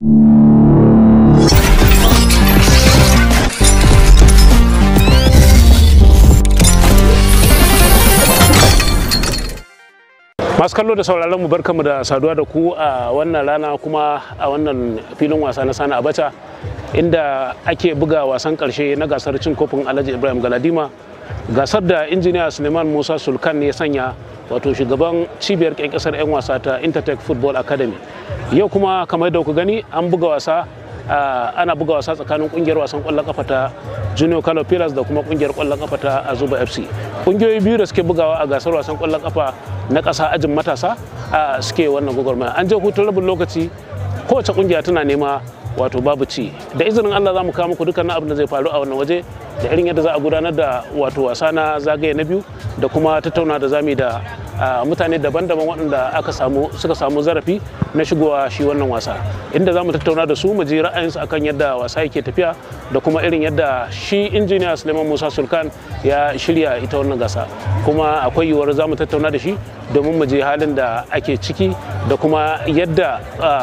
masu kallo da sauraron mu barkamu da saduwa da ku a wannan rana kuma a wannan filin wasa na sani abacha inda ake buga wasan karshe na gasar cin kofin alhaji ibrahim galadima gasar da injiniya suleiman musa sulkan ya sanya wato shugaban cibiyar kasar 'yan wasa ta intertech football academy yau kuma kamar da ku gani an buga wasa ana buga wasa tsakanin kungiyar wasan kwallon kafa ta junior kano pillars da kuma kungiyar kwallon kafa ta azuba fc kungiyoyi biyu da suke bugawa a gasar wasan kwallon kafa na ƙasa ajin matasa suke wannan gwagwarmaya an je hutun rabin lokaci kowace kungiya tana nema wato babu ci da izinin allah za mu kawo muku dukkanin abin da zai faru a wannan waje da irin yadda za a gudanar da wato wasa na zagaye na biyu da kuma tattauna da zami da mutane daban-daban waɗanda aka samu suka samu zarafi na shigowa shi wannan wasa inda za mu tattauna da su mu ji ra'ayinsu akan yadda wasa yake tafiya da kuma irin yadda shi injiniya suleiman musa sulkan ya shirya ita wannan gasa kuma akwai yiwuwar za mu tattauna da shi domin mu je halin da ake ciki da kuma yadda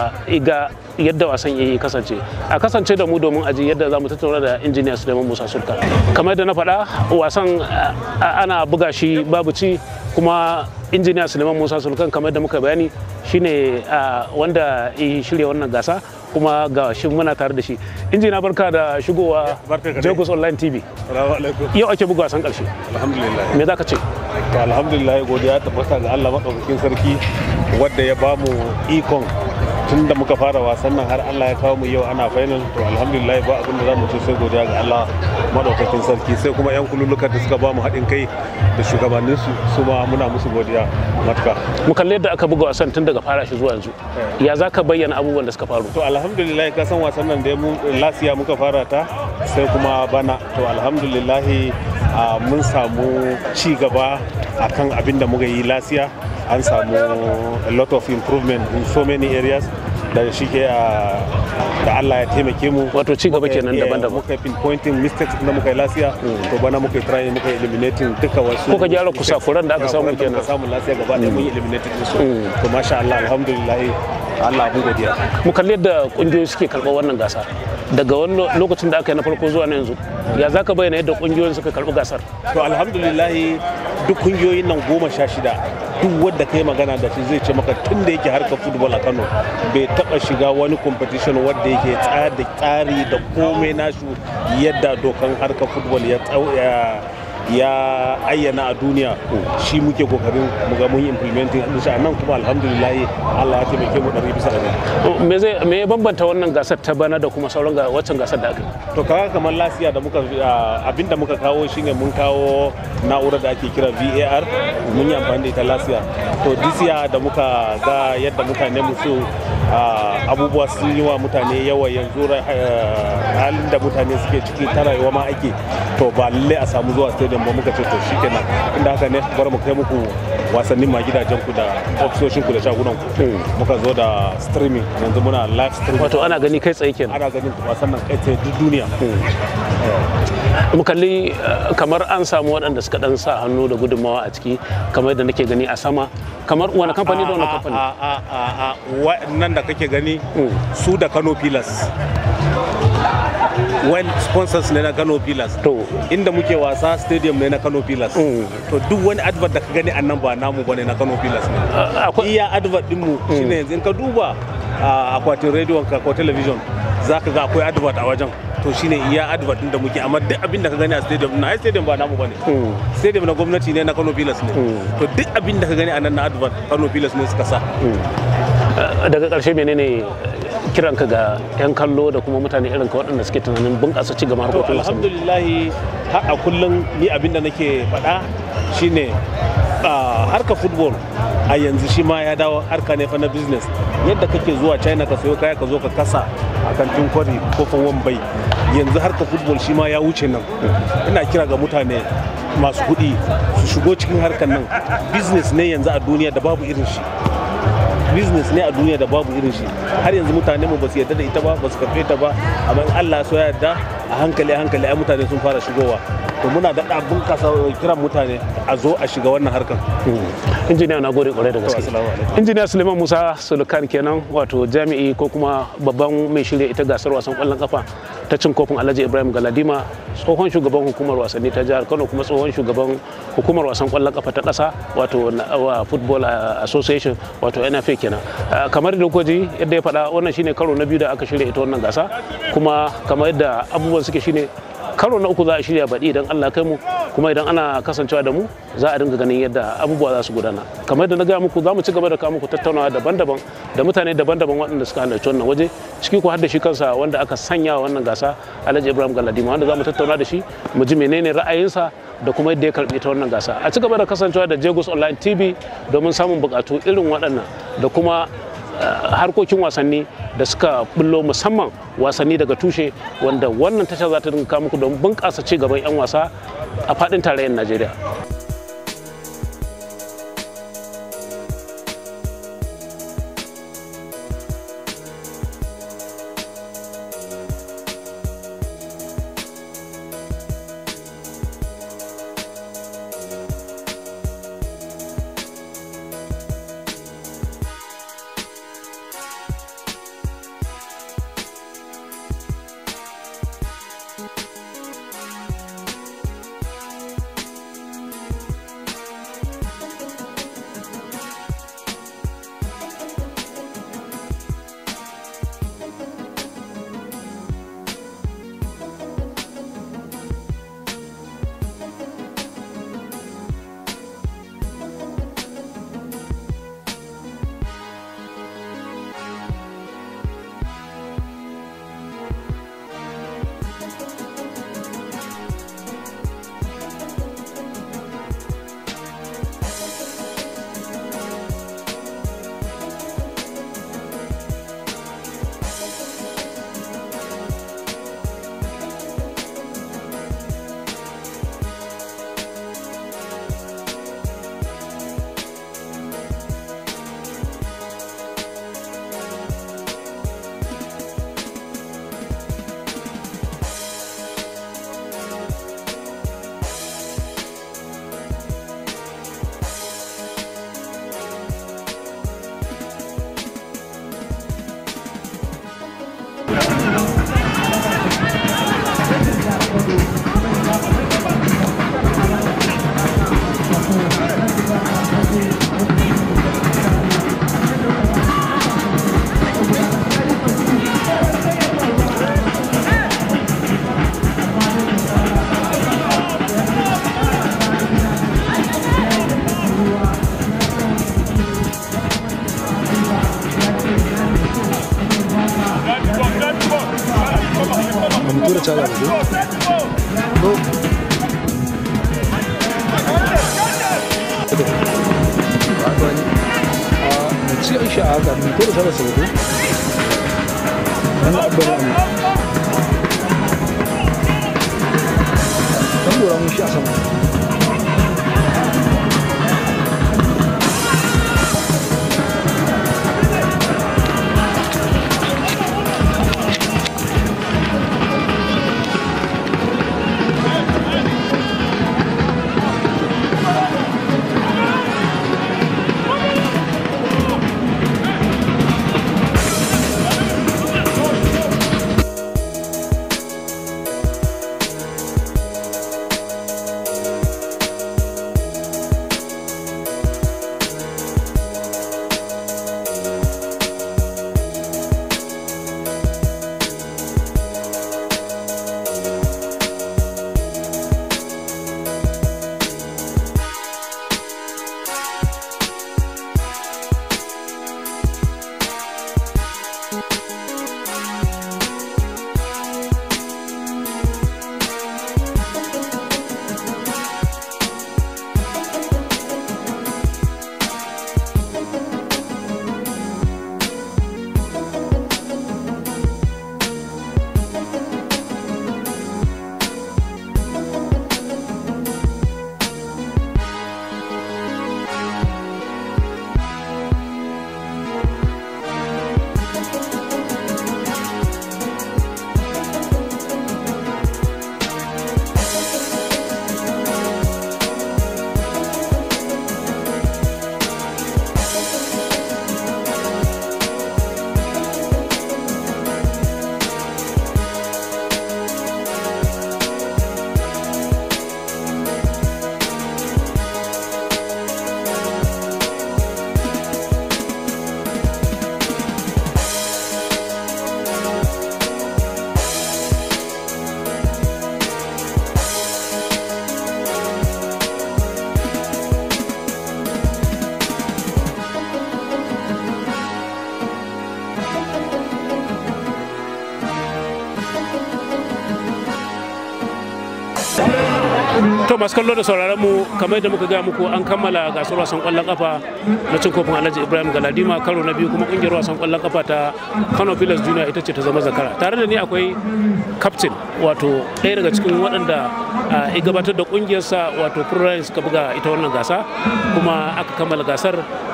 ga yadda wasan ya kasance a kasance da mu domin aji yadda za mu tattauna da injiniya suleiman musa sulka kamar da na faɗa wasan ana buga shi babu ci kuma injiniya suleiman musa sulkan kamar da muka bayani shine wanda ya shirya wannan gasa kuma ga shi muna tare da shi injina barka da shigowa jagos online tv yau ake buga wasan karshe alhamdulillah me za ka ce to alhamdulillah godiya tabbata ga allah maɗaukakin sarki wadda ya bamu ikon tun da muka fara wasan nan har Allah ya kawo mu yau ana final to alhamdulillah ba abin da za mu ce sai godiya ga Allah madaukakin sarki sai kuma yan kululuka da suka ba mu haɗin kai da shugabannin su su ma muna musu godiya matuka mu kalle yadda aka buga wasan tun daga fara shi zuwa yanzu ya za ka bayyana abubuwan da suka faru to alhamdulillah ka san wasan nan da mu lasiya muka fara ta sai kuma bana to alhamdulillah mun samu ci gaba akan abin da muka yi lasiya an samu a lot of improvement in so many areas da shi ke da Allah ya taimake mu wato ci gaba kenan daban-daban muka pinpointing mistakes da muka yi lasiya to bana muka try muka eliminating duka wasu kuka gyara kusakuran da aka samu kenan samu lasiya gaba ɗaya mun yi eliminating su to masha Allah alhamdulillah Allah mu godiya mu kalli yadda kungiyoyi suke karɓar wannan gasa daga wani lokacin da aka yi na farko zuwa na yanzu ya za ka bayyana yadda kungiyoyin suka karɓi gasar to alhamdulillah duk kungiyoyin nan goma sha shida duk wanda kai magana da shi zai ce maka tun da yake harkar football a Kano bai taba shiga wani competition wanda yake tsari tsari da komai nasu yadda dokan harkar football ya ya ayyana a duniya shi muke kokarin mu ga mun yi implementing din shi nan kuma alhamdulillah Allah ya taimake mu ɗari bisa ɗari. me zai me ya bambanta wannan gasar ta bana da kuma sauran ga waccan gasar da aka yi to kaga kamar lasiya da muka abinda muka kawo shine mun kawo na'urar da ake kira VAR mun yi amfani da ita lasiya to disiya da muka ga yadda mutane musu abubuwa sun yi wa mutane yawa yanzu halin da mutane suke ciki ta rayuwa ma ake to ba lalle a samu zuwa stadium ba muka ce to shikenan inda haka ne bari mu kai muku wasannin ma gidajen ku da ofisoshin ku da shagunan ku muka zo da streaming yanzu muna live streaming wato ana gani kai tsaye kenan ana ganin wasan nan kai tsaye duk duniya mu kalli kamar an samu waɗanda suka dan sa hannu da gudunmawa a ciki kamar yadda nake gani a sama kamar wani kamfani da wani kamfani a nan da kake gani su da Kano Pillars well sponsors ne na Kano Pillars to inda muke wasa stadium ne na Kano Pillars to duk wani advert da ka gani a nan ba namu bane na Kano Pillars ne iya advert din mu shine yanzu in ka duba akwatin rediyon ka ko television zaka ga akwai advert a wajen to shine iya advert din da muke amma duk abin da ka gani a stadium na ai stadium ba namu bane stadium na gwamnati ne na Kano Pillars ne to duk abin da ka gani a nan na advert Kano Pillars ne suka sa daga ƙarshe menene kiranka ga 'yan kallo da kuma mutane irin ka waɗanda suke tunanin bunƙasa ci gaban to harkokin wasanni alhamdulillah har a kullum ni abin da nake faɗa shine harka football a yanzu shi ma ya dawo harka ne fa na business yadda kake zuwa china ka sayo kaya ka zo ka kasa a kantin kwari ko fa wambai yanzu harka football shi ma ya wuce nan ina kira ga mutane masu kuɗi su shigo cikin harkar nan business ne yanzu a duniya da babu irin shi business ne a duniya da babu irin shi har yanzu mutane mu ba su yarda da ita ba ba su karfe ta ba amma in Allah so ya yarda a hankali a hankali ai mutane sun fara shigowa to muna daɗa bunƙasa kiran mutane a zo a shiga wannan harkar injiniya na gode kwarai da gaske assalamu alaikum injiniya suleiman musa sulukan kenan wato jami'i ko kuma babban mai shirya ita gasar wasan kwallon kafa ta cin kofin alhaji ibrahim galadima tsohon shugaban hukumar wasanni ta jihar kano kuma tsohon shugaban hukumar wasan kwallon kafa ta ƙasa wato na- wa football association wato nfa kenan Ah, kamar da kwaji yadda ya faɗa wannan shine karo na biyu da aka shirya ita wannan gasa kuma kamar yadda abubuwan suke shine karo na uku za a shirya baɗi idan Allah kai mu kuma idan ana kasancewa da mu za a dinga ganin yadda abubuwa za su gudana kamar yadda na gaya muku za mu ci gaba da kawo muku tattaunawa daban-daban da mutane daban-daban waɗanda suka halarci wannan waje ciki ko har da shi kansa wanda aka sanya wa wannan gasa Alhaji Ibrahim Galadima wanda za mu tattauna da shi mu ji menene ra'ayinsa da kuma yadda ya karɓi ta wannan gasa a ci gaba da kasancewa da Jagos Online TV domin samun buƙatu irin waɗannan da kuma Uh, harkokin wasanni da suka bullo musamman wasanni daga tushe wanda wannan tasha za ta dinga kawo muku don bunƙasa ci gaban 'yan wasa a faɗin tarayyar najeriya tura caza da ko? a mu ci aisha a haka mu tura caza sau ko? dan abba ne dan dora mun shi a sama to masu kallo da sauraron mu kamar yadda muka ga muku an kammala gasar wasan kwallon kafa na cin kofin alhaji ibrahim galadima karo na biyu kuma kungiyar wasan kwallon kafa ta kano pilas junior ita ce ta zama zakara tare da ni akwai captain wato ɗaya daga cikin waɗanda ya gabatar da kungiyarsa wato Prime suka buga ita wannan gasa kuma aka kammala gasar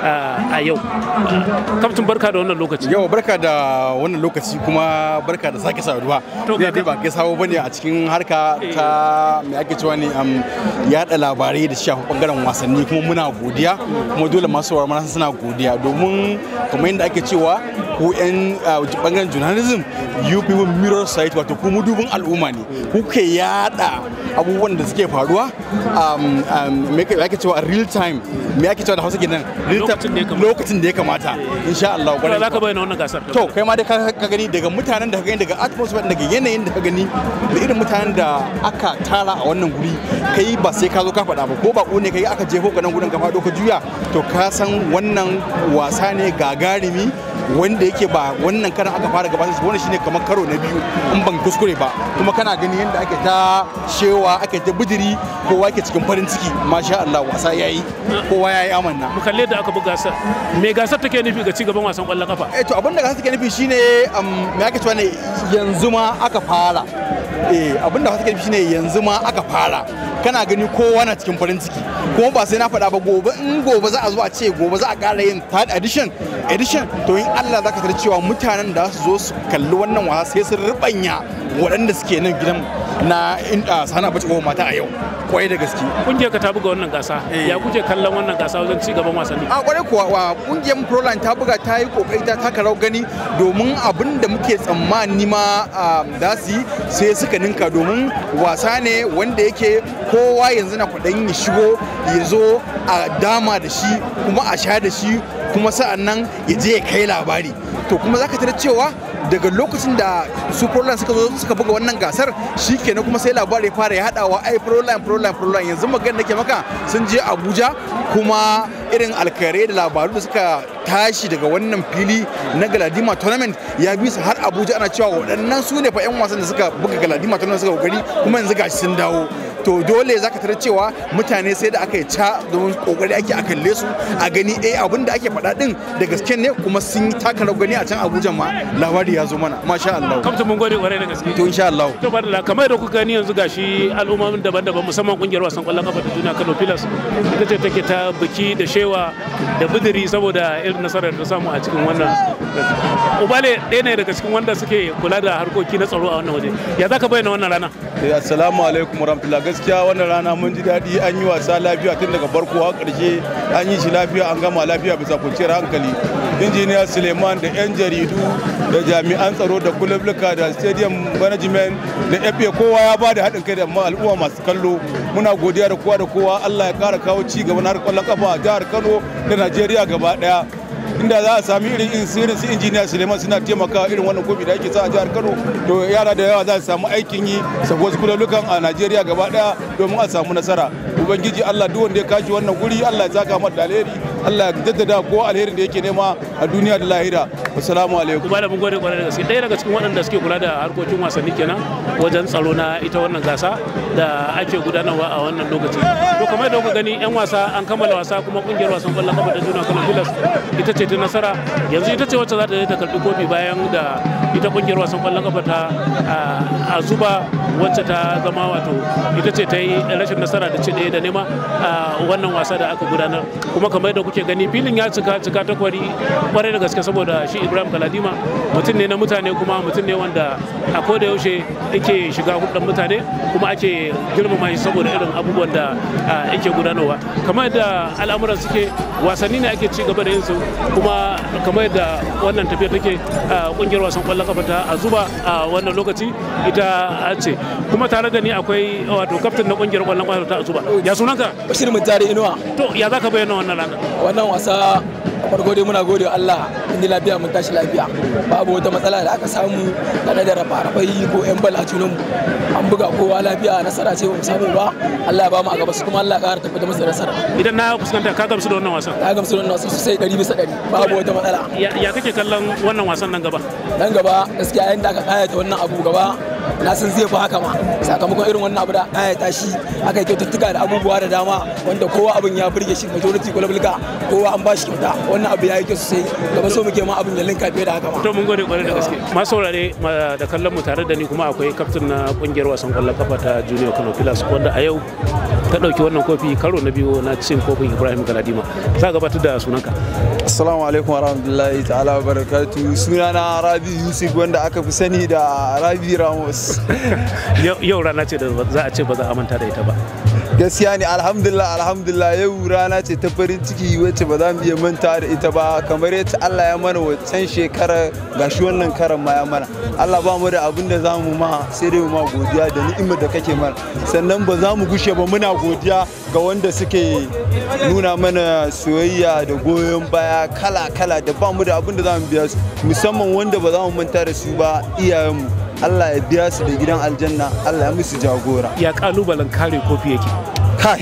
a yau captain barka da wannan lokaci yau barka da wannan lokaci kuma barka da sake saduwa To, ne ga- dai ba kai sabo bane a cikin harka ta me ake cewa ne am yada labarai da shafi bangaren wasanni kuma muna godiya kuma dole masu sauraro mana suna godiya domin kamar yadda ake cewa ku yan ah, bangaren journalism you people mirror site wato ku mudubin al'umma ne ku ke yada abubuwan da suke faruwa um, um, me ake- me ake cewa real time me ake cewa da hausa kenan real Lokacin da ya time kamata. lokacin da ya kamata insha Allah Kuma kwarai za ka bayyana wannan gasar to kai ma dai ka ka gani daga mutanen da ka gani daga atmosphere daga yanayin da ka gani da irin mutanen da aka tara a wannan guri kai ba sai ka zo ka faɗa ba ko ba ne kai aka jefo ka nan gurin ka faɗo ka juya to ka san wannan wasa ne gagarumi wanda yake ba wannan karan aka fara gabatar wannan shine kamar karo na biyu in ban kuskure ba kuma kana gani yadda ake ta shewa ake ta bidiri kowa ke cikin farin ciki masha Allah wasa yayi kowa yayi amanna mu kalle da aka buga gasar me gasar take nufi ga cigaban wasan kwallon kafa eh to abinda ka suke nufi shine um, me ake cewa ne yanzu ma aka fara eh abinda ka suke nufi shine yanzu ma aka fara kana gani kowa na cikin farin ciki kuma ba sai na faɗa ba gobe in gobe za a zo a ce gobe za a ƙara yin third edition edition to in Allah za ka tar cewa mutanen da su zo su kalli wannan wasa sai sun rubanya waɗanda suke nan gidan na in a sana bace ko mata a yau kwai da gaske kungiyar ka ta buga wannan gasa Eh. ya kuke kallon wannan gasa wajen cigaban wasanni a kwarai kuwa wa kungiyar proline ta buga ta yi kokari ta taka rawar gani domin abin da muke tsammani ma um, za su yi sai suka ninka domin wasa ne wanda yake kowa yanzu na kwaɗayin ya shigo ya zo a dama da shi kuma a sha da shi kuma sa'an nan ya je ya kai labari to kuma za ka tarar cewa daga lokacin da su proline suka zo suka buga wannan gasar shi kenan kuma sai labari ya fara ya haɗawa ai proline proline proline yanzu magana nake maka sun je abuja kuma irin alkare da labaru da suka tashi daga wannan fili na galadima tournament ya bi su har abuja ana cewa waɗannan su ne fa 'yan wasan da suka buga galadima tournament suka kokari kuma yanzu gashi sun dawo to dole za ka tarar cewa mutane sai da aka yi ca domin kokari ake a kalle su a gani eh abin da ake faɗa din da gaske ne kuma sun yi taka rawar gani a can abuja ma labari ya zo mana masha Allah kamta mun gode kwarai da gaske to insha Allah to badala kamar da kuka gani yanzu gashi al'ummomin daban-daban musamman kungiyar wasan kwallon kafa ta duniya Kano Pilas ita ce take ta biki da shewa da bidiri saboda irin nasarar da ta samu a cikin wannan Ubale ɗaya ne daga cikin wanda suke kula da harkoki na tsaro a wannan waje ya zaka bayyana wannan rana Eh, Assalamu alaikum warahmatullah gaskiya wannan rana mun ji daɗi an yi wasa lafiya tun daga farko har ƙarshe an yi shi lafiya an gama lafiya bisa kwanciyar hankali injiniya suleiman da 'yan jaridu da jami'an tsaro da kulabluka da stadium management da fa kowa ya ba da haɗin kai da ma- al'umma masu kallo muna godiya da kowa da kowa allah ya ƙara kawo ci gaba na harkar ƙwallon kafa a jihar kano da najeriya gaba ɗaya inda za a sami irin irin su irin su injiniya suleiman suna taimaka irin wannan kofi da ake sa a jihar kano to yara da yawa za su samu aikin yi sabo wasu kulolukan a najeriya gaba daya domin a samu nasara ubangiji allah duk wanda ya kashi wannan guri allah ya saka mata da alheri allah ya jaddada ko alherin da yake nema a duniya da lahira assalamu alaikum Ubale mun gode kwarai da gaske ɗaya daga cikin waɗanda suke kula da harkokin wasanni kenan wajen tsaro na ita wannan gasa da ake gudanarwa a wannan lokaci to kamar da kuka gani yan wasa an kammala wasa kuma kungiyar wasan kwallon kafa ta juna Kano Pilas ita ce ta nasara yanzu ita ce wacce za ta je ta karɓi kofi bayan da ita kungiyar wasan kwallon kafa ta a zuba wacce ta zama wato ita ce ta yi rashin nasara da ci ɗaya da nema a wannan wasa da aka gudanar kuma kamar da kuke gani filin ya cika cika ta kwari kwarai da gaske saboda shi ibrahim galadima mutum ne na mutane kuma mutum ne wanda a koda yaushe yake shiga hudun mutane kuma ake girmama shi saboda irin abubuwan da ah, yake gudanarwa kamar da al'amuran suke wasanni ne ake ci gaba da yin su kuma kamar da wannan tafiya take ah, kungiyar wasan kwallon kafa ta azuba a wannan lokaci ita ce kuma tare da ni akwai wato kaftin na kungiyar kwallon kafa ta azuba ya sunanka bashir mutare inuwa to ya zaka bayyana wannan ranar wannan wasa a farko dai muna gode wa Allah inda lafiya mun tashi lafiya babu wata matsala da aka samu game da rafa-rafai ko yan bal a junan mu an buga kowa lafiya nasara ce ba mu samu ba Allah ya ba mu a gaba su kuma Allah ya ƙara tabbatar musu da nasara idan na fuskanta ka gamsu da wannan wasan ta gamsu da wannan wasu sosai ɗari bisa ɗari babu wata matsala ya ya kake kallon wannan wasan nan gaba nan gaba gaskiya yanda aka kayata wannan abu gaba na san zai fi haka ma sakamakon irin wannan abu da aya tashi aka yi kyaututtuka da abubuwa da dama wanda kowa abin ya burge shi majority kwalabalka kowa an ba shi kyauta wannan abu ya yi kyau sosai gaba so muke ma abin da linka fiye da haka ma to mun gode kwarai da gaske masu saurare ma- da kallon mu tare da ni kuma akwai kaftin na kungiyar wasan kwallon kafa ta junior kano pilas wanda a yau ta dauki wannan kofi karo na biyu na cin kofin ibrahim galadima za ka gabatar da sunanka Assalamu alaikum wa rahmatullahi ta'ala wa barakatu sunana Rabi Yusuf wanda aka fi sani da Rabi Ramos. Yau- yau rana ce da za a ce ba za a manta da ita ba Gaskiya ne alhamdulillah alhamdulillah yau rana ce ta farin ciki wacce ba za mu iya manta da ita ba kamar yadda Allah ya mana wancan shekara gashi wannan karan ma ya mana. Allah ba mu da abin da za mu ma sai dai mu ma godiya da ni'imar da kake mana. Sannan ba za mu gushe ba muna godiya ga wanda suke nuna mana soyayya da goyon baya kala-kala da ba mu da abin da za mu biya su musamman wanda ba za mu manta da su ba iyayenmu Allah ya biya su da gidan aljanna Allah ya musu jagora ya kalubalen kare kofi yake kai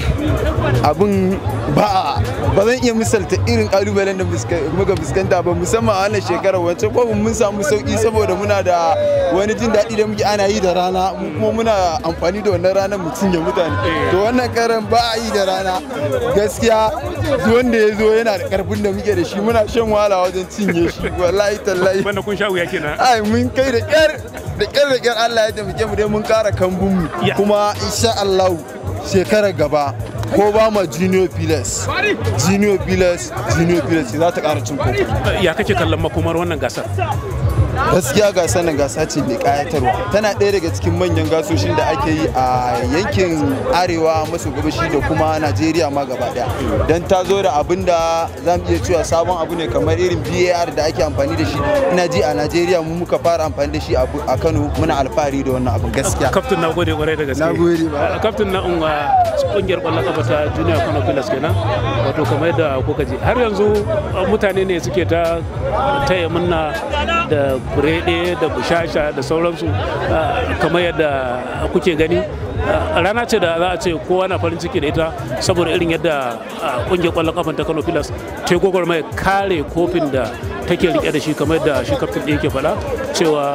abin ba ba zan iya misalta irin kalubalen da muska- muka fuskanta ba musamman a wannan shekarar wancan kwabin mun samu sauki saboda muna da wani jin daɗi da muke ana yi da rana mu kuma muna amfani da wannan ranar mu cinye mutane to wannan karan ba a yi da rana gaskiya duk wanda ya zo yana da karfin da muke da shi muna shan wahala wajen cinye shi wallahi tallahi banda kun sha wuya kenan ai mun kai da kyar da kyar da kyar Allah ya taimake mu dai mun kara kambun mu Ya. kuma insha Allah shekarar gaba ko ba ma junior pillars junior pillars junior pillars za ta kara cin kofi ya kake kallon makomar wannan gasar gaskiya gasar nan gasa ce mai kayatarwa tana ɗaya daga cikin manyan gasoshin da ake yi a yankin arewa maso gabashi da kuma najeriya ma gaba daya don ta zo da abin da za mu iya cewa sabon abu ne kamar irin var da ake amfani da shi ina ji a najeriya mu muka fara amfani da shi a Bu- a kano muna alfahari da wannan abin gaskiya kaftin na gode kwarai da gaske Na gode ba. kaftin na unwa kungiyar kwallon kafa ta junior kano pilas kenan wato kamar yadda kuka ji har yanzu uh, mutane ne suke ta taya munna da burede da bushasha da sauransu uh, kamar yadda kuke gani Uh, rana ce da za a ce kowa na farin ciki da ita saboda irin yadda uh, kungiyar kwallon kafan ta kano pilas ta yi gwagwarmaya kare kofin da take rike da shi kamar yadda shi kaftin ɗin yake faɗa cewa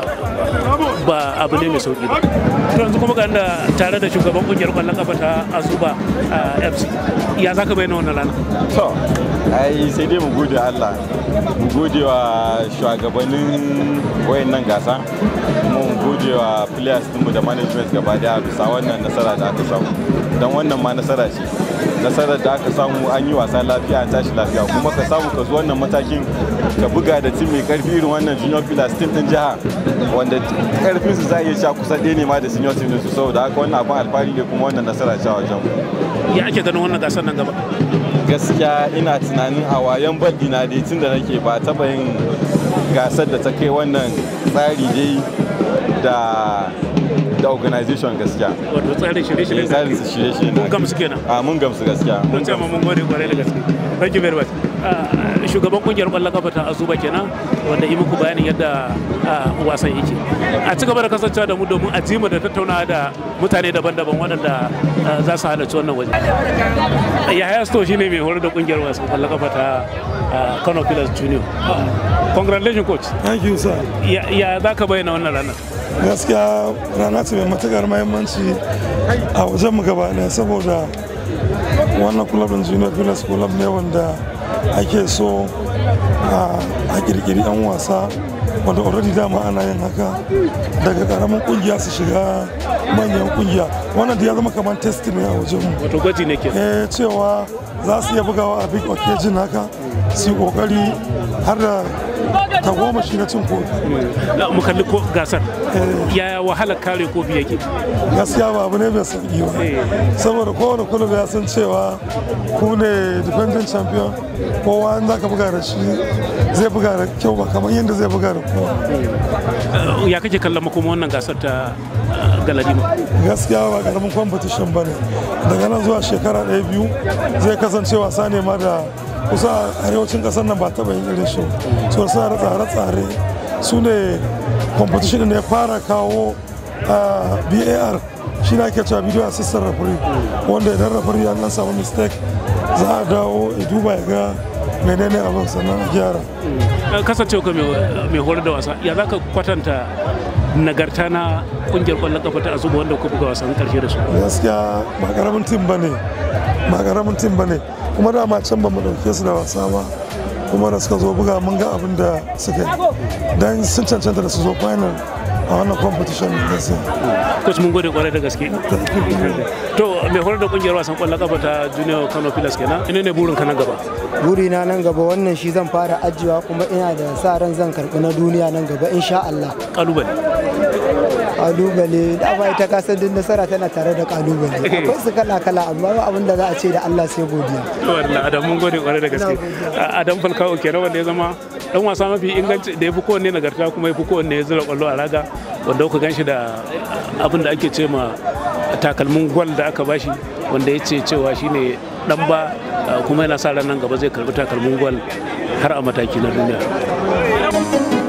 ba abu ne mai sauki ba to yanzu kuma ga da tare da shugaban kungiyar kwallon kafa ta azuba a fc ya zaka bayyana wannan rana To, ai sai dai mu gode Allah, mu gode wa shugabannin wayannan gasa, kuma mu gode wa players ɗinmu da management gaba daya bisa wannan nasara da aka samu. Don wannan ma nasara ce. Nasarar da aka samu an yi wasa lafiya an tashi lafiya kuma ka samu ka zo wannan matakin ka buga da tim mai karfi irin wannan junior pillars tim din jiha wanda karfin su za a iya sha kusa ɗaya ne ma da senior team din su saboda haka wannan abin alfahari ne kuma wannan nasara ce a wajen mu. ya ake ganin wannan gasar nan gaba gaskiya ina tunanin a wayan baɗi na dai tun da nake ba taɓa yin gasar da ta kai wannan tsari dai da da organization gaskiya wato tsarin shirye-shirye Eh, tsarin su shirye-shirye mun gamsu kenan a mun gamsu gaskiya mun ce ma mun gode kwarai da gaske thank you very much Ah, shugaban kungiyar kwallon kafa ta azuba kenan wanda yi muku bayanin yadda ah, wasan yake a ci gaba da kasancewa da mu domin a ji mu da tattaunawa da mutane daban-daban waɗanda ah, za su halarci wannan waje yahaya sto shine mai horar da kungiyar wasan kwallon kafa ta ah, kano pillars junior Ah, congratulations coach Thank you, sir. ya ya za ka bayyana wannan ranar Gaskiya rana ce mai matukar mahimmanci a wajen mu gaba ɗaya saboda wannan club din Junior Villas club ne wanda ake so a a kirkiri 'yan wasa wanda already dama ana yin haka daga karamin kungiya su shiga manyan kungiya wannan da ya zama kamar test ne a wajen mu wato gwaji ne ke eh cewa za su iya bugawa a big occasion haka su yi kokari har da tagomashi na cin kofi mu kalli ko gasar yaya wahalar kare kofi yake gaskiya ba abu ne mai sauki ba saboda kowane kulub ya san cewa ku ne defending champion kowa in za ka buga da shi zai buga da kyau ba kamar yadda zai buga da kowa ya kake kallon makoma wannan gasar ta uh, galadima gaskiya ba karamin competition ba ne daga nan zuwa shekara ɗaya biyu zai kasance wasa ne ma da kusa a arewacin ƙasar nan ba taɓa yin irin shi so suna da tsare-tsare su ne competition ne ya fara kawo ah, bar shi ne ake cewa video assistant referee wanda idan referee ya nan samu mistake za a dawo ya duba ya ga menene abin sannan a gyara Uh, kasancewa ka mai mai horar da wasa ya za ka kwatanta nagarta na kungiyar kwallon kafa ta azuba wanda kuka buga wasan karshe da su gaskiya ba karamin tim ba ne ba karamin tim ba ne kuma dama can ba mu dauke su da wasa ba kuma da suka zo buga mun ga abin da suka yi don sun cancanta da su zo final a wannan competition gaskiya coach mun gode kwarai da gaske to mai horar da kungiyar wasan kwallon kafa ta junior kano pilas kenan ina ne burin ka na gaba burina nan gaba wannan shi zan fara ajiyewa kuma ina da sa ran zan karɓi na duniya nan gaba insha Allah kalubale kalubale da bai ta kasa duk nasara tana tare da kalubale akwai su kala kala amma ba abin da za a ce da Allah sai godiya to wallahi adam mun gode kwarai da gaske adam falkawo kenan wanda ya zama dan wasa mafi inganci da ya fi kowanne nagarta kuma ya fi kowanne ya zura kwallo a raga wanda kuka ganshi da abin da ake ce ma takalmin gwal da aka bashi wanda ya ce cewa shine dan ba kuma yana sa ran nan gaba zai karbi takalmin gwal har a mataki na duniya